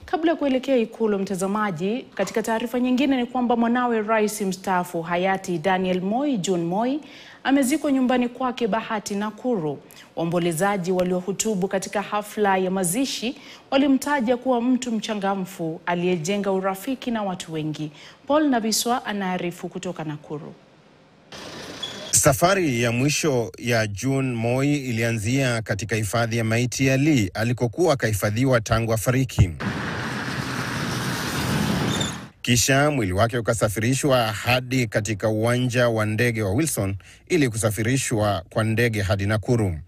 Kabla ya kuelekea Ikulu, mtazamaji, katika taarifa nyingine ni kwamba mwanawe rais mstaafu hayati Daniel Moi John Moi amezikwa nyumbani kwake Bahati, Nakuru. Waombolezaji waliohutubu katika hafla ya mazishi walimtaja kuwa mtu mchangamfu aliyejenga urafiki na watu wengi. Paul Nabiswa anaarifu kutoka Nakuru. Safari ya mwisho ya John Moi ilianzia katika hifadhi ya maiti ya Lee alikokuwa akahifadhiwa tangu afariki. Kisha mwili wake ukasafirishwa hadi katika uwanja wa ndege wa Wilson ili kusafirishwa kwa ndege hadi Nakuru.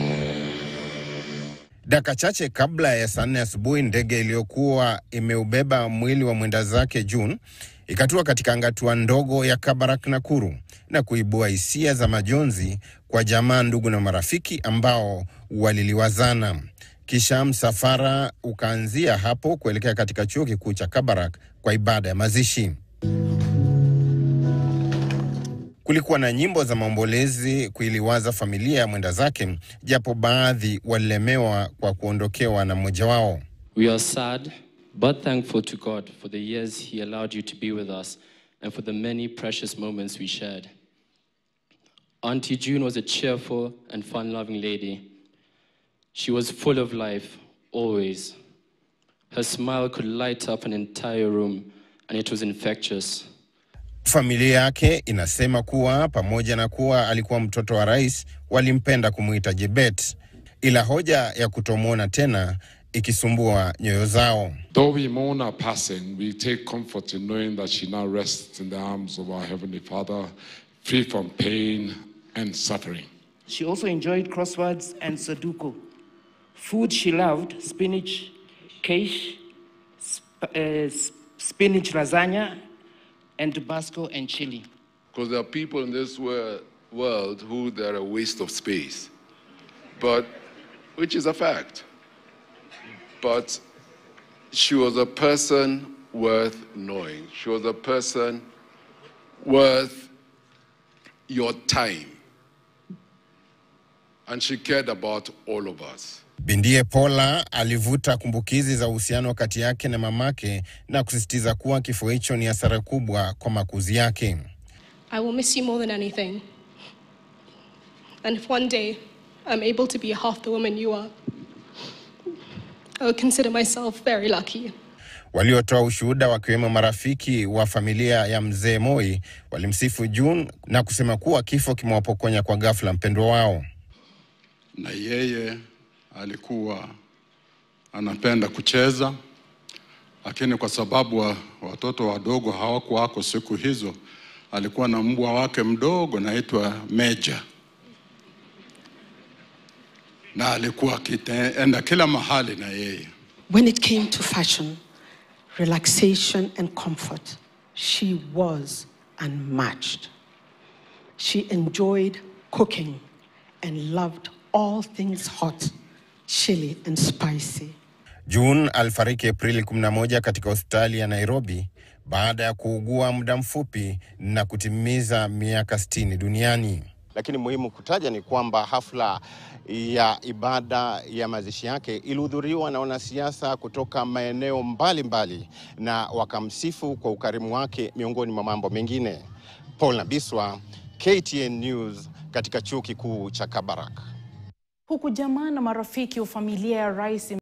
Dakika chache kabla ya saa nne asubuhi, ndege iliyokuwa imeubeba mwili wa mwenda zake June ikatua katika angatua ndogo ya Kabarak, Nakuru, na kuibua hisia za majonzi kwa jamaa, ndugu na marafiki ambao waliliwazana. Kisha msafara ukaanzia hapo kuelekea katika chuo kikuu cha Kabarak kwa ibada ya mazishi. Kulikuwa na nyimbo za maombolezi kuiliwaza familia ya mwenda zake, japo baadhi walilemewa kwa kuondokewa na mmoja wao. We are sad but thankful to God for the years He allowed you to be with us and for the many precious moments we shared. Auntie June was a cheerful and fun loving lady. She was full of life, always. Her smile could light up an entire room, and it was infectious. Familia yake inasema kuwa pamoja na kuwa alikuwa mtoto wa rais, walimpenda kumwita Jebet, ila hoja ya kutomwona tena ikisumbua nyoyo zao. Though we mourn her passing, we take comfort in knowing that she now rests in the arms of our Heavenly Father, free from pain and suffering. She also enjoyed crosswords and Sudoku. Food she loved spinach, quiche, sp- uh, s- spinach lasagna, and Tabasco and chili. Because there are people in this wor- world who they're a waste of space, but which is a fact. But she was a person worth knowing. She was a person worth your time. And she cared about all of us. Bindie Paula alivuta kumbukizi za uhusiano kati yake na mamake na kusisitiza kuwa kifo hicho ni hasara kubwa kwa makuzi yake. I will miss you more than anything. And if one day I'm able to be half the woman you are, I would consider myself very lucky. Waliotoa ushuhuda wakiwemo marafiki wa familia ya mzee Moi walimsifu June na kusema kuwa kifo kimewapokonya kwa ghafla mpendwa wao. na yeye alikuwa anapenda kucheza, lakini kwa sababu wa, watoto wadogo hawakuwako siku hizo, alikuwa na mbwa wake mdogo naitwa Meja, na alikuwa akienda kila mahali na yeye. When it came to fashion, relaxation, and comfort, she was unmatched. She enjoyed cooking and loved all things hot, chili, and spicy. June alifariki Aprili 11 katika hospitali ya Nairobi baada ya kuugua muda mfupi na kutimiza miaka 60 duniani. Lakini muhimu kutaja ni kwamba hafla ya ibada ya mazishi yake ilihudhuriwa na wanasiasa kutoka maeneo mbalimbali mbali, na wakamsifu kwa ukarimu wake miongoni mwa mambo mengine. Paul Nabiswa, KTN News katika chuo kikuu cha Kabarak. Huku jamaa na marafiki wa familia ya rais